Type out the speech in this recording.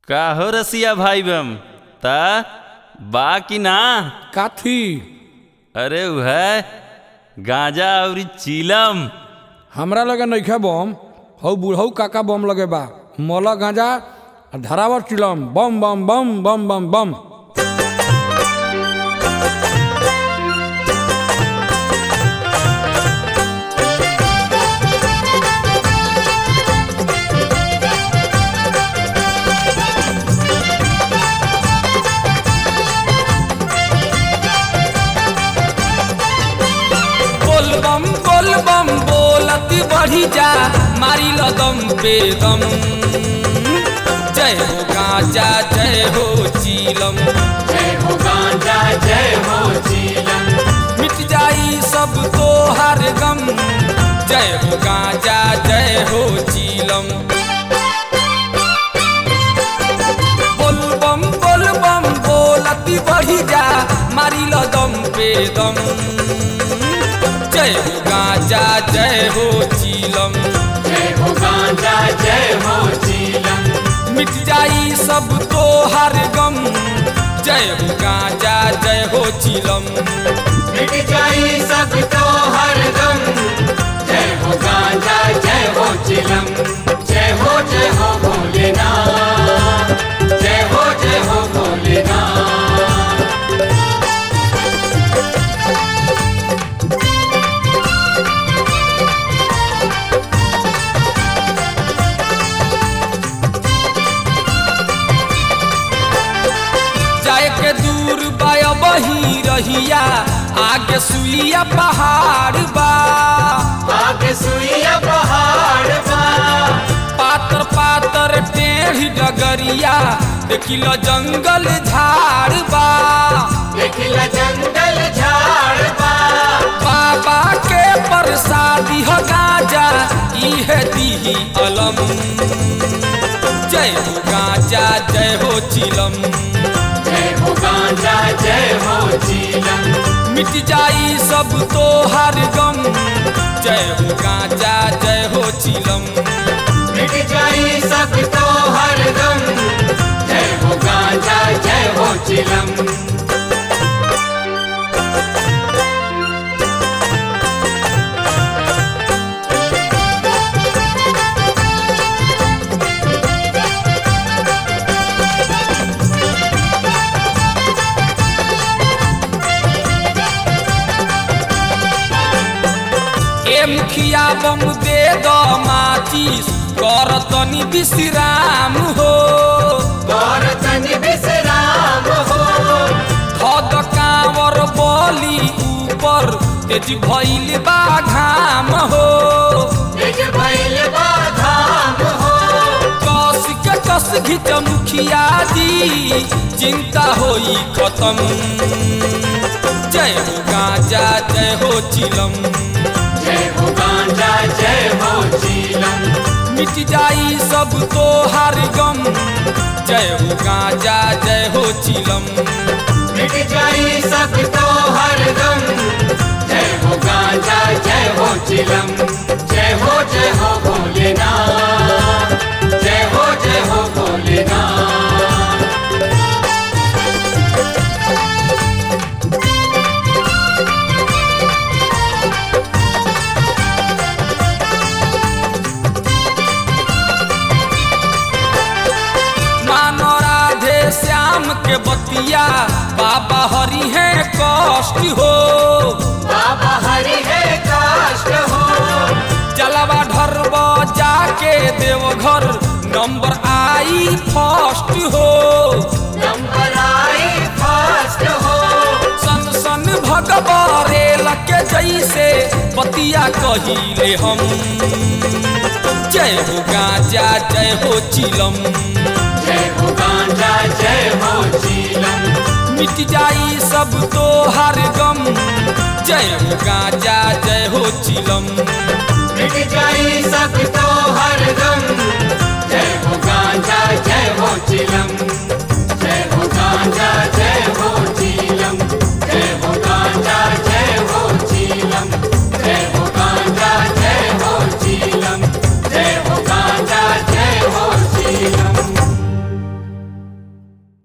का हो रसिया भाई बम ता बा कि ना काथी अरे वह गांजा और चीलम हमरा लगे नइखे बम हौ बुढ़ऊ काका बम लगे बा मल गांजा आ धरावर चिलम बम बम बम बम बम बम बोल बम बोल बम बोलत बढ़ी जा मारी दम पे दम जय हो गांजा जय हो चीलम जय हो गांजा जय हो चीलम मिट जाई सब तो हर गम जय हो गांजा जय हो चीलम बोल बम बोल बम बोलत बढ़ी जा मारी दम पे दम जय हो गांजा जय हो चीलम जय हो गांजा जय हो चीलम मिट जाई सब तो हर गम जय हो गांजा जय हो चिलम मिट जाई सब तो हर गम जय हो गांजा जय हो चिलम जय हो जय हो भोलेनाथ जय हो जय हो भोलेनाथ जाए के दूर बाय बही रहिया आगे सुइया पहाड़ बा आगे सुइया पहाड़ बा पातर पातर टेढ़ी डगरिया देखिल जंगल झाड़ बा देखिला जंगल झाड़ बा बाबा के प्रसादी हो गांजा इहे दीही अलम जय हो गांजा जय हो चिलम जय हो गांजा जय हो चीलम मिट जाई सब तो हर गम जय हो गांजा जय हो चिलम मिट जाई सब तो हर गम जय हो गांजा जय हो चिलम ए मुखिया बम दे दो माचिस कर तनी विश्राम हो और तन विश्राम हो धद कांवर बली ऊपर तेज भइल बा घाम हो निज भैल बाधाम हो कस के कस घिच मुखिया जी चिंता होई खत्म जय हो गांजा जय हो चिलम जय हो गांजा जय हो चीलम मिट जाई सब तो हर गम जय हो गांजा जय हो चिलम मिट जाई सब तो हर गम जय हो गांजा जय हो चिलम जय हो जय हो भोलेनाथ जय हो जय हो भोलेनाथ मानो राधे श्याम के बतिया बाबा हरि है कष्ट हो बाबा हरि है काष्ट हो जलवा ढरब जाके देवघर नंबर आई फर्स्ट हो नंबर आई फर्स्ट हो सन सन भगवारे लके जैसे बतिया कहिले हम जय हो गांजा जय हो चिलम जय हो गांजा जय हो चीलम मिट जाई सब तो हर गम जय हो गांजा जय हो चिलम मिट जाई सब तो हर गम जय हो गांजा जय